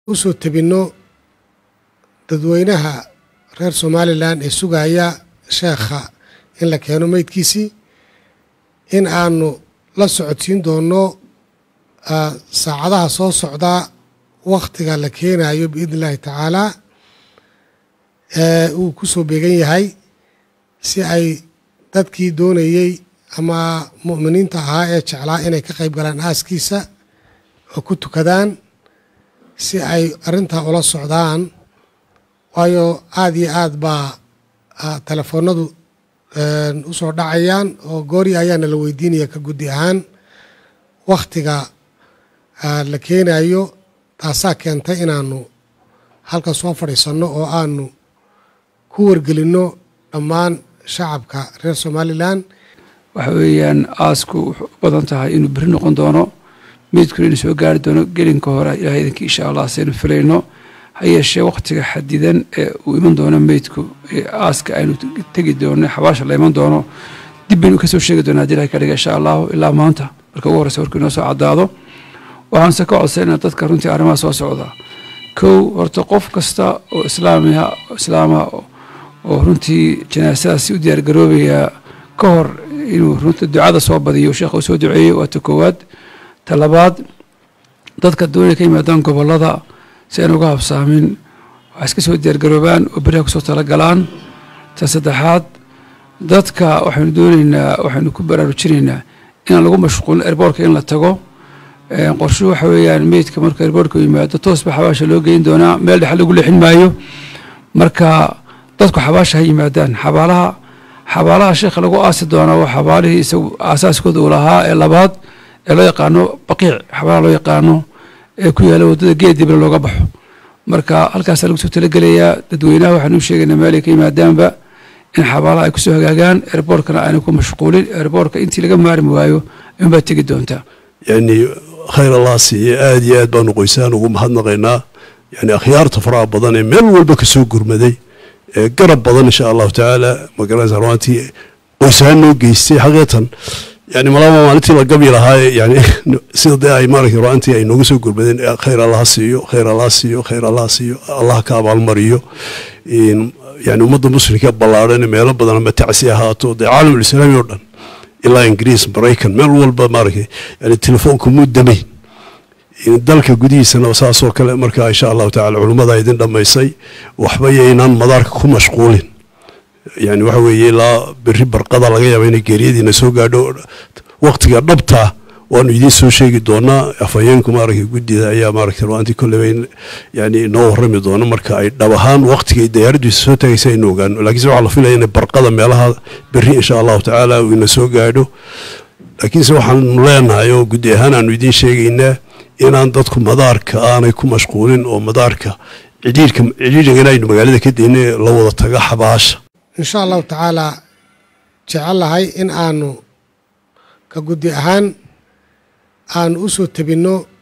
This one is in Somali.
u soo tebinno dadweynaha reer somalilan ee sugaya sheekha in la keeno meydkiisii in aanu la socodsiin doonno saacadaha soo socda wakhtiga la keenayo biidni illaahi tacaalaa uu ku soo beegan yahay si ay dadkii doonayey ama mu'miniinta ahaa ee jeclaa inay ka qayb galaan aaskiisa oo ku tukadaan si ay arrintaa ula socdaan waayo aada iyo aad baa telefoonadu u soo dhacayaan oo goori ayaana la weydiinaya ka guddi ahaan wakhtiga la keenayo taasaa keentay inaanu halkan soo fadhiisanno oo aanu ku wargelinno dhammaan shacabka reer somalilan waxa weeyaan aasku wuxuu u badan tahay inuu beri noqon doono meydkuna inuu soo gaari doono gelinka hore ilahay idinkii insha allah saynu filayno ha yeeshee wakhtiga xadidan ee uu iman doono meydku ee aaska aynu tegi doono xabaasha la iman doono dib baynu kasoo sheegi doonaa hadii ilahay ka dhiga insha allahu ilaa maanta marka ugu horreysa warkuu inoo soo caddaado waxaanse ka codsaynaa dadka runtii arrimaha soo socda kow horta qof kasta oo islaamiha islaama oo runtii janaasadaasi u diyaargaroobaya ka hor inuu runtii ducada soo badiyo sheekha uu soo duceeyey waa ta koowaad ta labaad dadka doonaya ka yimaadaan gobollada si aan uga habsaamin waxay iska soo diyaargaroobaan oo beriha kusoo talagalaan ta saddexaad dadka waxaynu doonaynaa waxaynu ku baraarujinaynaa inaan lagu mashquulin erboorka in la tago qorshuhu waxa weeyaan meydka marka erboorka yimaado toosba xabaasha loo geyn doonaa meel dhexe lagu leexin maayo marka dadku xabaasha ha yimaadaan xabaalaha xabaalaha sheekha lagu aasi doonaa waa xabaalihii isagu aasaaskooda uu lahaa ee labaad ee loo yaqaano baqiic xabaalaha loo yaqaano ee ku yaalla waddada geedibna looga baxo marka halkaasaa lagu soo talagelayaa dadweynaha waxaanu u sheegaynaa meelay ka yimaadaanba in xabaalaha ay kusoo hagaagaan erboorkana aanay ku mashquulin erboorka intii laga maarmi waayo inbaad tegi doontaa yani khayr allah siiye aada iyo aad baanu qoysaan ugu mahadnaqaynaa yani akhyaarta faraha badan ee meel walba kasoo gurmaday ee garab badan insha allahu tacaala magaranaysa ruantii qoysahaan noo geystay xaqiiqatan yani malaba maalintii la gabi lahaa yani sida dee ay maaragtay ruantii ay nooga soo gurmadeen khayr allah siiyo khayr allah siiyo khayr allah siiyo allah ka abaalmariyo yani ummadda muslimka ballaadhan meelo badan ama tacsi ahaato dee caalamul islaami oo dhan ilaa ingiriis maraykan meel walba maaragtay yani telefoonka muu damayn dalka gudihiisana saasoo kale marka insha allahu tacala culummada idin dhammaysay waxba yaynaan madaarka ku mashquulin yani waxa weeye ilaa beri barqada laga yaaba inay geeriyadiina soo gaadho waqtiga dhabtaa waanu idiin soo sheegi doonaa afhayeenku maaragtay guddida ayaa maaragtay ruantii kolleyba yani inoo warrami doono marka ay dhab ahaan waqtigay diyaaraddiisa soo tagaysa aynu ogaano laakiinse waxaa la filaya inay barqada meelaha beri insha allahu tacaala uu ina soo gaadho laakiinse waxaanu leenahay oo guddi ahaan aanu idiin sheegaynaa inaan dadku madaarka aanay ku mashquulin oo madaarka cidhiirka cidhiirigana aynu magaalada ka deyna la wada taga xabaasha insha allahu tacaalaa jecel lahay in aanu ka guddi ahaan aanu u soo tebinno